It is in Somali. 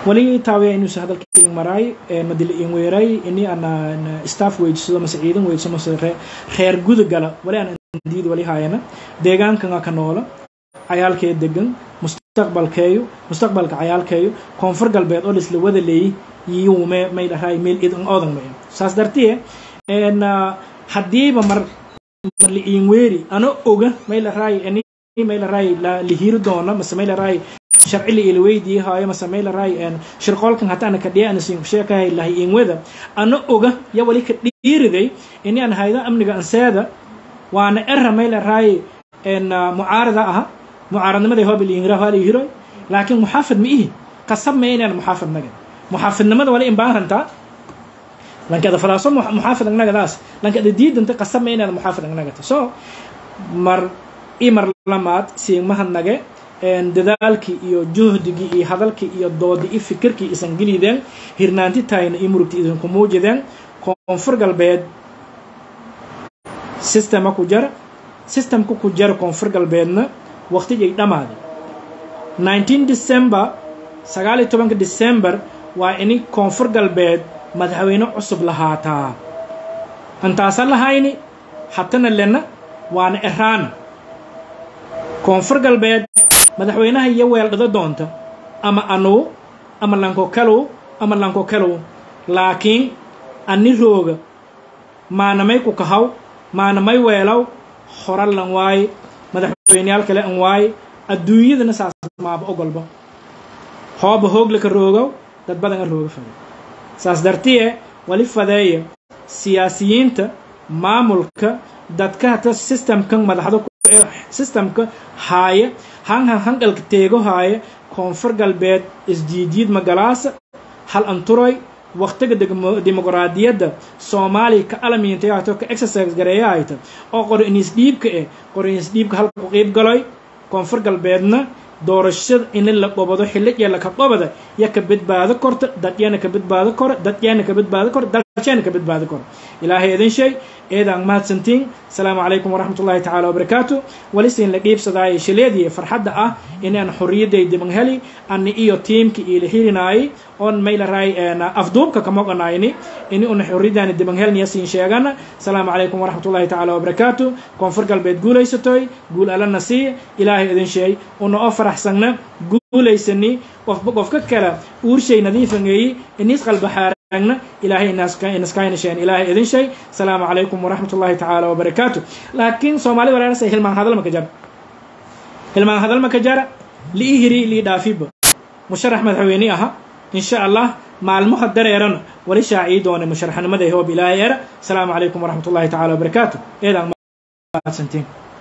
wali taawe inuusa hadalka in maraay madil in weeray ini ana staff weydsado mase ciidan weydsado mase reer guda gala wali aan diid wali haayana deegaankan ka noola cayaalkee degan mustaqbalkeeyo mustaqbalka cayaalkeeyo koonfur galbeed oo lisla wada leeyay yuume may dhahay meel idan odan maya saas dartiye haddiiba mar mar liin weeri ano oga may dhahay may dhahay lihiiri doona mase may dhahay sharci la ila weydiihaayo mase may dhahay shirqoolkan hataana ka dhiya ana siin sheekahay lahay in weda ano oga ya wali ka dhiiriday ini aan hayda amniga anseeda waana era may dhahay mucaarada aha mucaaradnimaday hoob liingira waa liihiro laakiin muxaafid ma ihi qasab ma inaan muxaafid naga muxaafidnimada wali in baan rantaa lankada falaaso muxaafid agnagadaas lankada diidanta qasab ma inaad muxaafid agnagata so mar i mar lamaad siigmahad nage dadaalkii iyo juhdigii iyo hadalkii iyo doodi i fikirkii isan gelideen hirnaanti tahayna i murugti idinku muujideen koonfur galbeed sistema ku jara sistemka ku jara koonfur galbeedna waqtigay dhammaaday 19 december sagaal iyo tobanka december waa ini koonfur galbeed madaxweyne cusub lahaataa antaasan lahayni hatana lena waana eraan koonfur galbeed madaxweynaha iyo weeldhado doonta ama anugu ama lanko kalow ama lanko kalow laakiin ani rooga maanamay ku kahaw maanamay weelaw horalan waaye madaxweyneyaal kale an waaye adduunyadana saas maaba ogolba hooba hooglaka roogow dad badan a rooga fade saas dartiye wali fadeeya siyaasiyiinta maamulka dadka hata sistemkan madaxda sistemka haaya hanhan hanqalka teego haaya koonfur galbeed isjiidjiid magalaasa hal anturoy waqtiga dimuqraadiyadda soomaaliya ka alamiintayaato ka exercise gareeyahayta oo qori inisdhiibka eh qori inisdhiibka halka ku qiib galoy koonfur galbeedna doorashada in la qobado xilligeela ka qobada ya ka badbaado korta dadyana ka badbaado kora dadyana ka badbaado kora dalshana ka badbaado kora ilaahay idin shay eedaan mahadsantiin asalaamu calaykum waraxmatullahi tacaala wabarakaatu walisin la dhiibsadaayo shileedii farxadda ah inaan xorriyadday diban heli ani iyo tiimki iila hirinaayay oon maylaray afduubka kamoqanayni ini una xorriyadaani diban helniya siin sheegana asalaamu calaykum waraxmatullahi tacaala wabarakaatu koonfur galbeed guulaysatoy guul allana sii ilaahay idin sheey una oo faraxsanna guulaysani qofba qofka kale uurshay nadiifangeeyi inis qalbaxaaragna ilaahay inaskaynasheen ilaahay idin shay asalaamu calaykum waraxmat ullahi tacaala wabarakaatu laakiin soomaalida walaarasa hilmaan hadal maka jara hilmaan hadal maka jara li'i hiri li'i dhaafiba musharax madaxweyne aha insha allah maalmaha dareerana wali shaacii doona musharaxnimada hoob ilaahay era asalaamu calaykum waraxmat ullahi tacaala wabarakaatu eedaan mahadsantiin